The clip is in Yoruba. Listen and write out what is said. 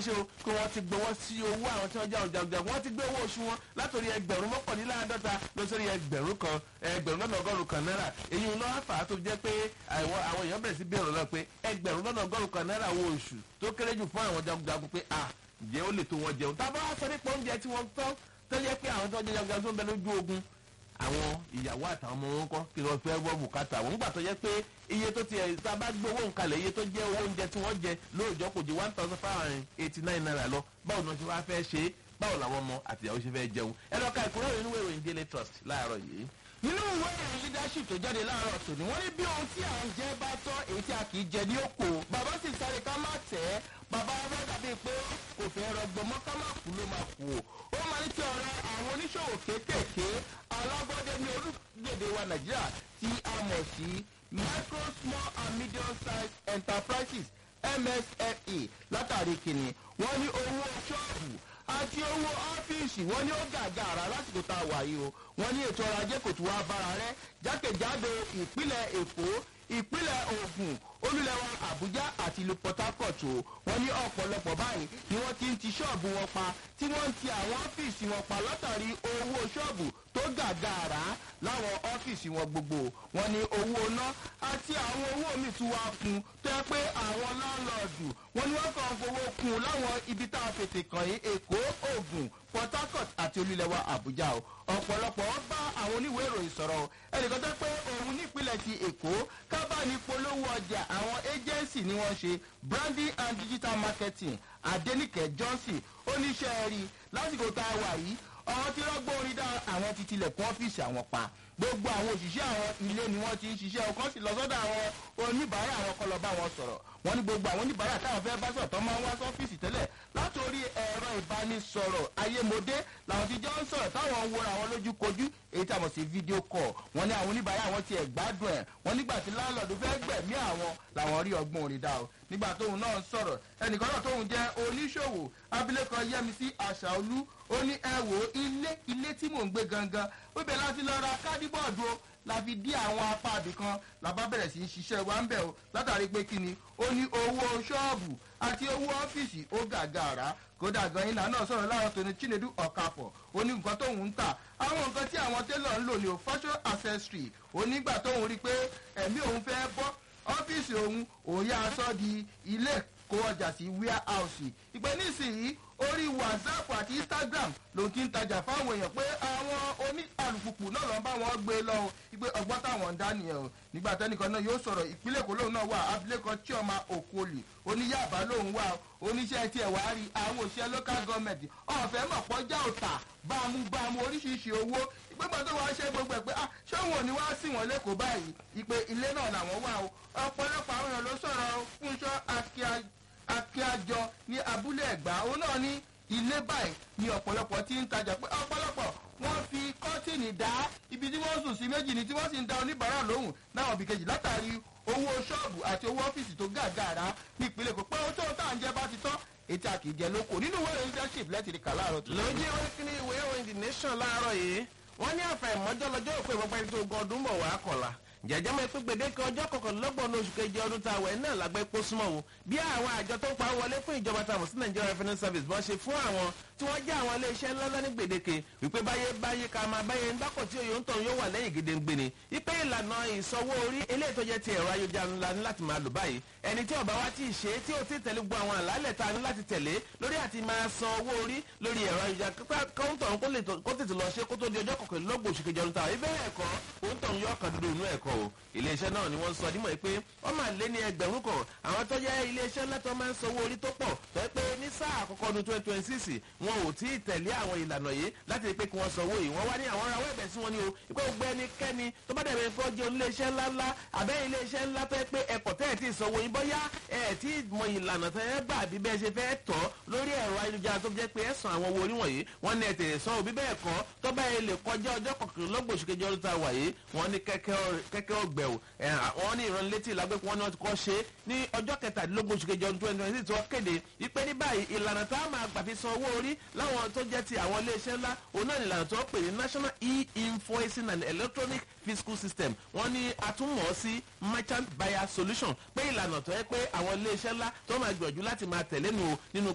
wọ́n ṣe o pé wọ́n ti gbowó sí owó àwọn tí wọ́n jẹ́ ọ̀jàgbẹ̀ wọ́n ti gbé owó oṣù wọn látòrí ẹgbẹ̀rún mọ́kànléláàádọ́ta lọ sórí ẹgbẹ̀rún kan ẹgbẹ̀rún lọ́nà ọgọ́rùn kan náírà èyí ń lọ́ fà á tó jẹ́ pé àwọn èèyàn bẹ̀rẹ̀ sí bí ọ̀rọ̀ náà pé ẹgbẹ̀rún lọ́nà ọgọ́rùn kan náírà owó oṣù tó kéré jù fún àwọn jagunjagun pé à ǹjẹ́ ó lè tó wọn jẹun tá a bá wá sọ nípa oúnjẹ tí wọ́n tọ́ tó jẹ́ pé àwọn tó jẹ́ jagunjagun tó ń bẹ lójú ogun àwọn ìyàwó àtàwọn ọmọ wọn kọ́ kí wọ́n fẹ́ wọ́ bùkátà wọn nígbà tó yẹ pé iye tó ti ẹ̀ tá a bá gbé owó nkalẹ̀ iye tó jẹ́ owó oúnjẹ tí wọ́n jẹ lóòjọ́ kò ju one thousand five hundred eighty nine naira lọ báwo ni wọ́n ti wá fẹ́ ṣe é báwo làwọn ọmọ àtìyàwó ṣe fẹ́ jẹun ẹ lọ ka ìkúrọ̀ nínú ìròyìn daily trust láàárọ̀ yìí. nínú ìwé ìròyìn leadership tó jáde láàárọ̀ tòní wọ́n ní bí ohun tí à ń jẹ bá tọ́ èyí tí a kì í jẹ ní òkò bàbá sì sáré ká má tẹ̀ ẹ́ bàbá wa dàbí pé kò fẹ́ rọgbọ mọ́ ká má kú ló máa kú o ó máa ń tí ọ̀rọ̀ àwọn oníṣòwò kéékèèké alábọ́dé ní orílẹ̀-èdè wa nàìjíríà tí a mọ̀ sí micro small and medium size enterprises msfe látàrí kìnnì wọ́n ní owó ṣọ́ọ̀bù àti owó ọ́fíìsì wọ́n ní ó gàgàrà lásìkò tá a wà yìí o wọ́n ní ètò ọrọ̀ ajé kò tún wá bára rẹ jákèjádò ìpínlẹ̀ èkó ìpínlẹ̀ ogun olúlẹ̀wà àbújá àti ìlú port harcourt o wọ́n ní ọ̀pọ̀lọpọ̀ báyìí ni wọ́n ti ń ti ṣọ́ọ̀bù wọn pa tí wọ́n ń ti àwọn ọ́fíìsì wọn pa látàrí owó ṣọ́ọ̀bù tó gàgàrà láwọn ọ́fíìsì wọn gbogbo wọ́n ní owó ná àti àwọn owó míì tún wá kún tó yẹ pé àwọn láńlọ́ọ̀dù wọ́n ní wọ́n kàn fowó kún láwọn ibi tá a fètè kàn yín èkó ogun port harcourt àti olúlẹ̀wà àbújá o ọ̀pọ̀lọpọ̀ bá àwọn oníwèé ìròyìn sọ̀rọ̀ ẹnìkan tó pé òun nípìnlẹ̀ ti èkó kábàánì polówó ọjà àwọn agency ni wọ́n ṣe branding and digital marketing adenike johnson oníṣẹ́ rí lásìkò tá a wà yìí ọ̀hún tí rọ́gbọ́n orin dá àwọn ti tilẹ̀kùn ọ́fíìsì àwọn pa gbogbo àwọn òṣìṣẹ́ àwọn ilé ni wọ́n ti ń ṣiṣẹ́ ọkàn sì lọ sọ́dọ̀ àwọn oníbàárà àwọn kọlọ bá wọn sọ̀rọ̀ wọ́n ní gbogbo àwọn oníbàárà táwọn fẹ́ bá sọ̀rọ̀ tó máa ń wá sọ́fíìsì tẹ́lẹ̀ látòrí ẹ̀rọ ìbánisọ̀rọ̀ ayémodé làwọn ti jọ ń sọ̀rọ̀ táwọn ń wọra àwọn lójú kojú èyí tí a mọ̀ sí fídíò kọ̀ wọ́n ní àwọn oníbàárà àwọn ti ẹ̀ gbádùn ẹ̀ wọ́n nígbà tí láńlọ́ọ̀dù fẹ́ gbẹ̀mí àwọn làwọn rí ọgbọ́n orin dá o nígbà tóun náà ń sọ̀rọ̀ ẹnìkan náà tóun jẹ́ oníṣòwò abilékọ yẹmísí àṣàolú ó ní ẹ wò ó ilé ilé tí mò ń gbé gangan ó bẹ̀ láti lọ ra kádìbọ̀dù o la fi dí àwọn apá àbí kan la bá bẹ̀rẹ̀ sí í ṣiṣẹ́ wa ń bẹ̀ o látàrí pé kí ni ó ní owó ṣọ́ọ̀bù àti owó ọ́fíìsì ó gàgàrà kódà gan ilà náà sọ̀rọ̀ láwọn tó ní chinedu ọ̀kàfọ̀ ó ní nǹkan tóun ń tà àwọn nǹkan tí àwọn tẹ́lọ̀ ń lò ní o fashion accessory onígbà tóun rí pé ẹ̀mí òun fẹ́ bọ́ ọ́fíìsì òun òun yá aṣọ di ilé kó ọjà sí warehouse ìpè nísìnyí orí whatsapp àti instagram ló ti ń tajà fáwọn èèyàn pé àwọn oní alùpùpù náà ló ń bá wọn gbé lọ ìpè ọgbọ́n táwọn ń dá nìyẹn o nígbà tẹ́nìkan náà yóò sọ̀rọ̀ ìpínlẹ̀ èkó lòun náà wà abilékọ chioma okoli oníyàbá lòun wà oníṣẹ́ tiẹ̀ wá rí àwọn òṣìṣẹ́ local government ọ̀fẹ́ mọ̀ pọ́jà òtà bámúbámú oríṣiríṣi owó ìpégbà tó wàá ṣe gbogbo ẹ̀ pé ah ṣé òun ò ní wá sí wọn lẹ́kọ̀ọ́ báyìí ìpè ilé náà làwọn wà o ọ̀pọ̀lọpọ̀ àwọn èèyàn ló sọ̀rọ̀ fúnṣọ́ akíájọ ní abúlé ẹ̀gbá òun náà ní ilé báyìí ni ọ̀pọ̀lọpọ̀ ti ń tajà pé ọ̀pọ̀lọpọ̀ wọ́n fi kọ́tìnì dá ibi tí wọ́n sùn sí méjì ni tí wọ́n sì ń da oníbàárà lóhùn náà bí kejì látàrí owó ṣọ́ọ̀bù àti owó ọ́fíìsì tó gàgàrà ní ìpínlẹ̀ kò pé ohun tó tà ń jẹ bá ti tán ètò àkìjẹ lóko nínú ìwé ìròyìn leadership lẹ́tìrì kà láàárọ̀ tó. lójú ìwé kíní ìwé ìròyìn the nation láàárọ̀ yìí wọ́n ní àfẹ̀mọ́jọ́ lọ́jọ́ òpin ìpínpẹ́ ẹni tó gan ọdún bọ̀ wá kọ̀la jẹjẹ mọ ìpín gbèdéke ọjọ́ kọkànlélọ́gbọ̀n oṣù keje ọdún tá a wẹ̀ náà lágbẹ́ pọ́ súnmọ́ o bí àwọn àjọ tó ń pa wọlé fún ìjọba tàbí sí nigeria revenue service bọ́n ṣe fún àwọn tí wọ́n jẹ́ àwọn iléeṣẹ́ ńláńlá ní gbèdéke wípé báyé báyé ká máa báyé ń dákọ̀ tí òye ń tọ̀ yóò wà lẹ́yìn gédéǹgbè ni wípé ìlànà ìsanwó orí eléyìí tó jẹ́ ti ẹ̀rọ ayélujára ńlá ní láti máa lò báyìí ẹni tí ọba wa ti ṣe é tí ó ti tẹ̀lé gbogbo àwọn àlàálẹ̀ tá a ní láti tẹ̀lé lórí àti máa san owó orí lórí ẹ̀rọ ayélujára kọ́ńtọ̀ kó tètè lọ ṣe kó tó di ọjọ́ kọkànlélọ́gbọ̀n oṣù kejì ọdún táwọn ibẹ̀ ẹ̀kọ́ òǹtọ̀ yọ ọkàn dúdú inú ẹ̀kọ́ o iléeṣẹ́ náà ni wọ́n sọ dímọ̀ pé wọ́n máa lé ní ẹgbẹ̀rún kan àwọn tó jẹ́ iléeṣẹ́ ńlá tó máa ń sanwó orí tó pọ̀ tó yẹ pé ní sáà àkọ́kọ́ ọdún twenty twenty six wọn ò tí ì tẹ̀lé àwọn ìlànà yìí láti rí pé kí wọ́n sanwó yìí wọ́n wá ní àwọn ará wẹ́ẹ̀bẹ̀ sí wọn ni o ìpè gbogbo ẹnikẹ́ni tó bá dẹ̀bẹ̀ fọ́ jẹ́ iléeṣẹ́ ńlá ńlá àbẹ́ iléeṣẹ́ ńlá tó yẹ pé ẹ̀kọ́ tẹ́ ẹ̀ tí ì sanwó yìí bọ́yá ẹ̀ tí ì mọ ìlànà tẹ́ ẹ gbà bí bẹ́ẹ̀ ṣe fẹ́ tọ́ lórí ẹ̀rọ ayélujára tó jẹ́ pé ẹ san àwọn owó orí wọ̀nyí wọ́n ní ẹ̀ tèrè san òbí bẹ́ẹ̀ kọ́ tó bá yẹ lè kọjá ọjọ́ kọkànlélọ́gbọ̀n oṣù kejì ọdún tá a wà yìí wọ́n ní kẹ́kẹ́ ọgbẹ̀ o wọ́n ní ìrànlétí ìlágbẹ́pọ̀ wọn ni wọ́n ti kọ́ ṣe ní ọjọ́ kẹtàdínlógún oṣù kejì ọdún twenty twenty six tí wọ́n kéde ìpè ní báyìí ìlànà tá a máa gbà fi san owó orí láwọn tó jẹ́ ti àwọn iléeṣẹ́ ńlá òun náà ní ìlànà tó pè ní national e-invoicing and electronic fiscal system wọ́n ní atúmọ̀ sí merchant buyer solution pé ìlànà tó yẹ pé àwọn iléeṣẹ́ ńlá tó máa gbìyànjú láti máa tẹ̀lé nu nínú